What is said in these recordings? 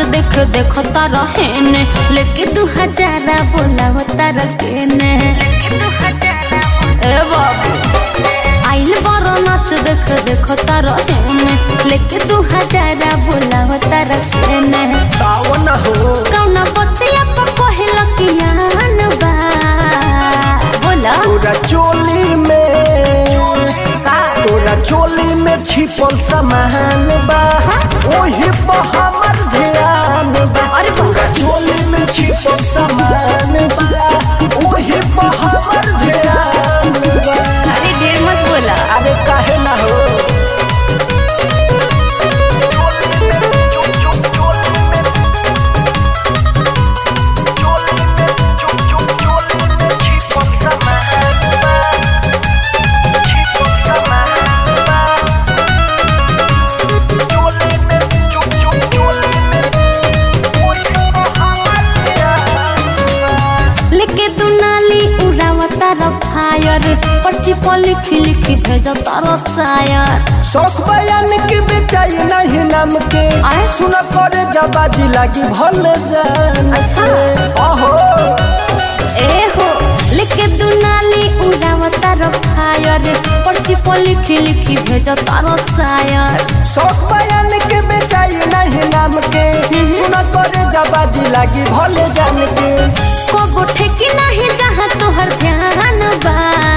देख देख तारा हेने लेके दू हजारा बोला हो तारा केने ए बाबू आइल बड़ नाच देख देख तारा हेने लेके दू हजारा बोला हो तारा केने सावन हो कौना बतिया पर कहल कियान बा बोला तोरा चोली में का तोरा चोली में छिपल सामान बा ओही पर हमर ध्यान बा अरे बा- तोरा चोली में छिपल सामान बा ओही पर हमर ध्यान बा अरे ढेर मत बोला अरे काहे ना हो लेके तू नाली उड़ावता फायर पर्ची पर लिखी लिखी भेज तारा शायर शौक बयान के बेचाई नहीं नाम के आए? सुन करे जबाजी लागी भल जान अच्छा। अहो ए हो लेके तू नाली उड़ावता फायर पर्ची पर लिखी लिखी भेज तारा शायर शौक बयान के बेचाई नहीं नाम के सुन करे जबाजी लागी भल जान के को ठेकी नहीं जहाँ तोहर ध्यान बा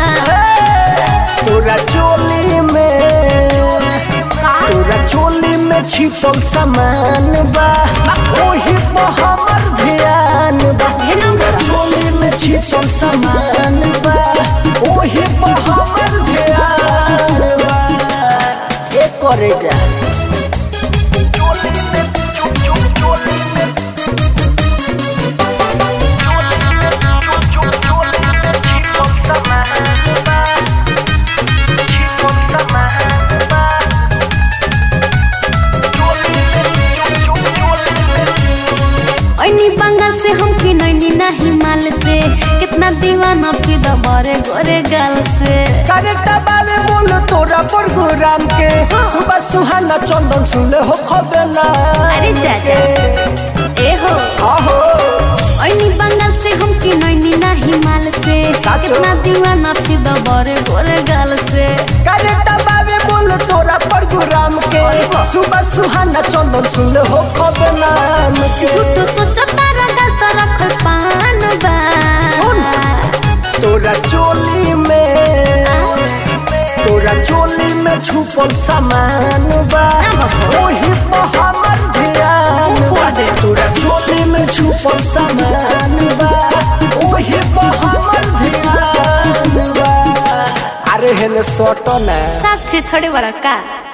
तोरा चोली में तोरा चोली में छिपल सामान बा ओही पर हमर ध्यान बा हे ना तोरा चोली में छिपल सामान बा ओही पर हमर ध्यान बा ए करे जा चोली में चुप चुप चोली में ऐनी बंगाल से हम की नैनी नहीं माल से कितना दीवाना फिदा बरे गोरे गाल से करे बारे बोल तोरा प्रोग्राम के सुबह सुहाना चंदन सुले हो खबेला अरे चाचा ए हो आहो ऐनी बंगाल से हम की नैनी नहीं माल से साचो। कितना दीवाना फिदा बरे गोरे गाल से करे बारे बोल तोरा प्रोग्राम के सुबह सुहाना चंदन सुले हो खबेला झूठो सोचो तारा गाल तो रखल पान बा तोरा चोली में तोरा चोली में छुपल सामान बा ना बाबा। ओही पर हमर ध्यान बा तोरा चोली में छुपल सामान बा ओही पर हमर ध्यान बा अरे हेले सोटो ना साथ थोड़े बड़ा का